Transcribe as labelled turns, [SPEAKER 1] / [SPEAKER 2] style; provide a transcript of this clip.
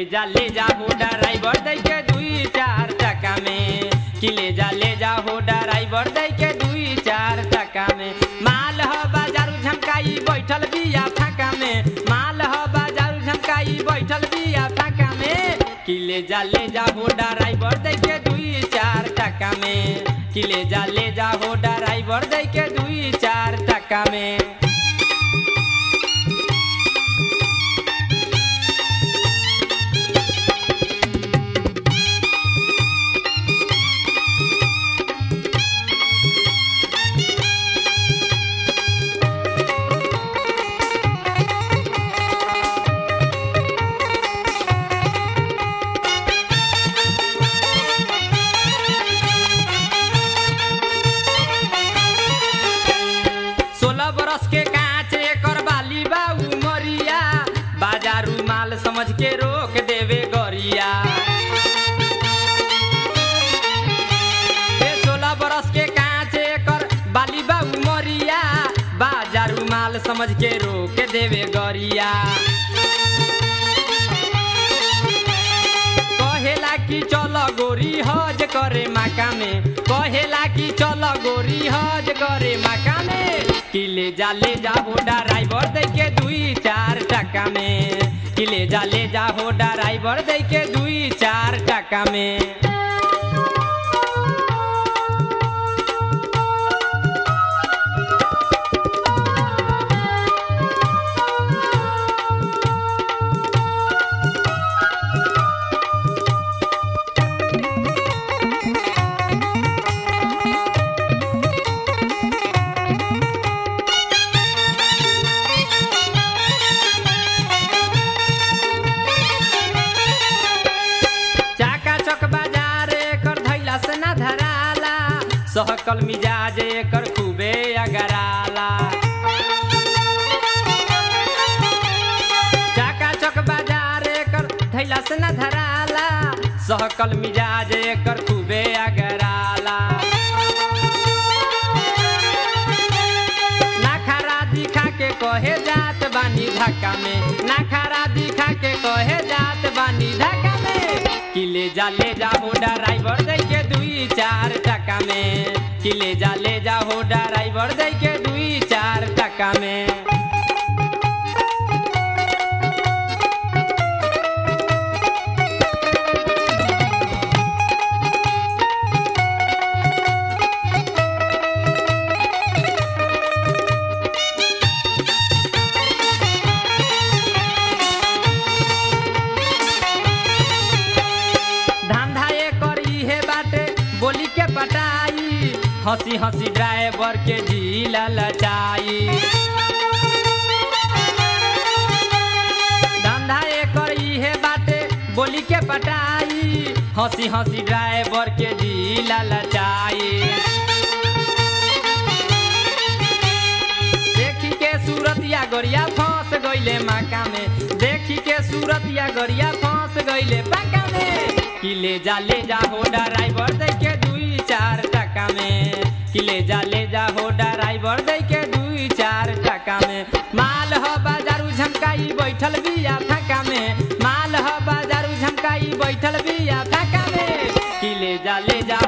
[SPEAKER 1] जा ले जा हो ड्राइवर दे के दुई चार टका में कि ले जा ले जा हो ड्राइवर दे के दुई चार टका में माल ह बाजारू झमकाई बैठल बिया फाका में माल ह बाजारू झमकाई बैठल बिया फाका में कि ले जा ले जा हो ड्राइवर दे के दुई चार टका में कि ले जा ले जा हो ड्राइवर दे के दुई चार टका में सोलह बरस के कांच एकर बाली बा उमरिया बाजारू माल समझ के रोक देवे गरिया ए सोलह बरस के कांच एकर बाली बा उमरिया बाजारू माल समझ के रोक देवे गरिया कहेला कि चल गोरी हज करे माका में कहेला कि चल गोरी हज करे माका में कि ले जा ले जा हो ड्राइवर दे के दुई चार टका में कि ले जा ले जा हो ड्राइवर दे के दुई चार टका में चाका चक बाजार एकर धैला से ना धराला सहकल मिजाज एकर खूबे अगराला चाका चक बाजार एकर धैला से ना धराला सहकल मिजाज एकर खूबे अगराला नाखरा दिखा के कहे जात बानी धक्का में नाखरा दिखा के कहे जात बानी धक्का में कि ले जा ले जा हो ड्राइवर दे के दुई चार टका में कि ले जा ले जा हो ड्राइवर दे के दुई चार टका में धंधा एकर इहे बाटे बोली के पटाई हंसी हंसी ड्राइवर के झील लचाई धंधा एकर इहे बाटे बोली के पटाई हंसी हंसी ड्राइवर के झील लचाई देखी के सूरत या गरिया फंस गईले माका में देखी के सूरत या गरिया फंस गईले पाका में कि ले जा ले जा हो ड्राइवर दे के दुई चार टका में कि ले जा ले जा हो ड्राइवर दे के दुई चार टका में माल ह बाजारू झमकाई बैठल बिया फाका में माल ह बाजारू झमकाई बैठल बिया फाका में कि ले जा ले जा